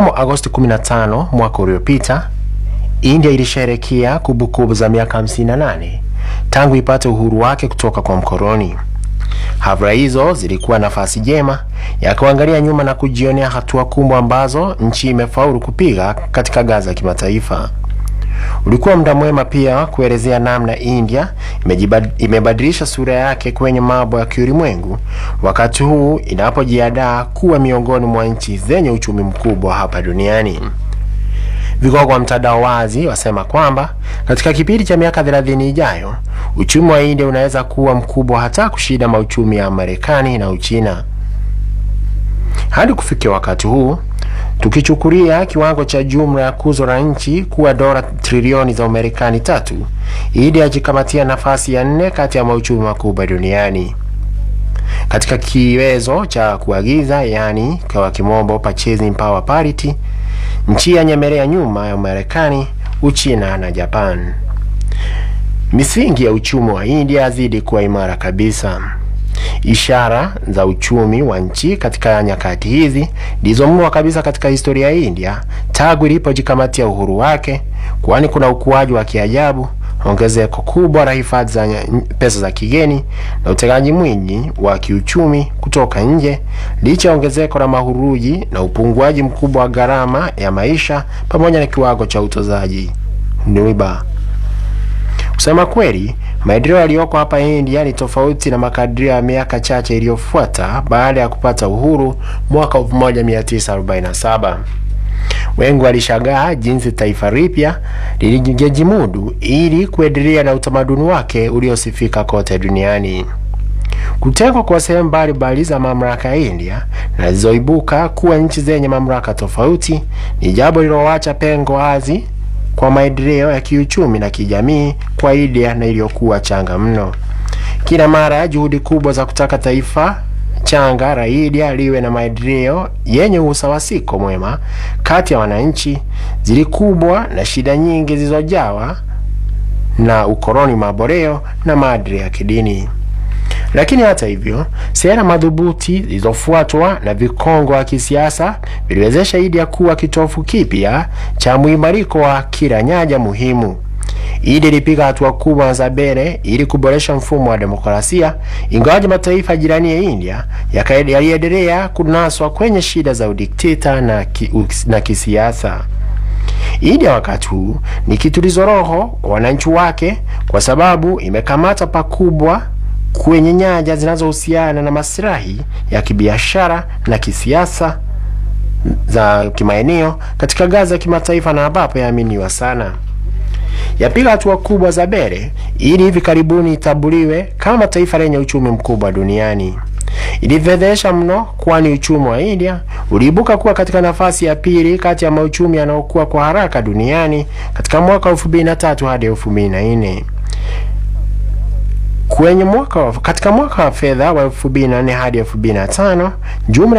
Mnamo Agosti 15 mwaka uliopita, India ilisherehekea kumbukumbu za miaka 58 tangu ipate uhuru wake kutoka kwa mkoloni. Hafla hizo zilikuwa nafasi jema ya kuangalia nyuma na kujionea hatua kubwa ambazo nchi imefaulu kupiga katika ngazi ya kimataifa. Ulikuwa muda mwema pia kuelezea namna India imebadilisha sura yake kwenye mambo ya kiulimwengu wakati huu inapojiandaa kuwa miongoni mwa nchi zenye uchumi mkubwa hapa duniani. Vigogo wa mtandao wazi wasema kwamba katika kipindi cha miaka 30 ijayo uchumi wa India unaweza kuwa mkubwa hata kushinda mauchumi ya Marekani na Uchina. Hadi kufikia wakati huu, tukichukulia kiwango cha jumla ya kuzo la nchi kuwa dola trilioni za Marekani tatu, India yajikamatia nafasi ya nne kati ya mauchumi makubwa duniani. Katika kiwezo cha kuagiza, yani kwa kimombo purchasing power parity, nchi yanyemelea nyuma ya Marekani, Uchina na Japan. Misingi ya uchumi wa India yazidi kuwa imara kabisa. Ishara za uchumi wa nchi katika nyakati hizi ndizo mno kabisa katika historia ya India tangu ilipojikamatia uhuru wake, kwani kuna ukuaji wa kiajabu, ongezeko kubwa la hifadhi za pesa za kigeni na utegaji mwingi wa kiuchumi kutoka nje, licha ya ongezeko la mahuruji na upunguaji mkubwa wa gharama ya maisha pamoja na kiwango cha utozaji riba. Kusema kweli, maendeleo yaliyoko hapa India ni tofauti na makadirio ya miaka chache iliyofuata baada ya kupata uhuru mwaka 1947. Wengi walishangaa jinsi taifa lipya lilijimudu ili kuendelea na utamaduni wake uliosifika kote duniani. Kutengwa kwa sehemu mbalimbali za mamlaka ya India na zilizoibuka kuwa nchi zenye mamlaka tofauti ni jambo lililoacha pengo wazi kwa maendeleo ya kiuchumi na kijamii kwa India na iliyokuwa changa mno. Kila mara juhudi kubwa za kutaka taifa changa la India liwe na maendeleo yenye usawasiko mwema kati ya wananchi zilikubwa na shida nyingi zilizojawa na ukoloni maboreo na maadili ya kidini. Lakini hata hivyo, sera madhubuti zilizofuatwa na vikongo wa kisiasa viliwezesha India kuwa kitofu kipya cha mwimariko wa kila nyanja muhimu. India ilipiga hatua kubwa za mbele ili kuboresha mfumo wa demokrasia, ingawaje mataifa jirani ya India yaliendelea kunaswa kwenye shida za udikteta na, ki, na kisiasa. India wakati huu ni kitulizo roho kwa wananchi wake, kwa sababu imekamata pakubwa kwenye nyanja zinazohusiana na maslahi ya kibiashara na kisiasa za kimaeneo katika ngazi ya kimataifa na ambapo yaaminiwa sana. Yapiga hatua kubwa za mbele ili hivi karibuni itambuliwe kama taifa lenye uchumi mkubwa duniani. Ilifedhesha mno, kwani uchumi wa India uliibuka kuwa katika nafasi ya pili kati ya mauchumi yanayokuwa kwa haraka duniani katika mwaka 2003 hadi 2004. Kwenye mwaka katika mwaka wa fedha wa 2004 hadi 2005 jumla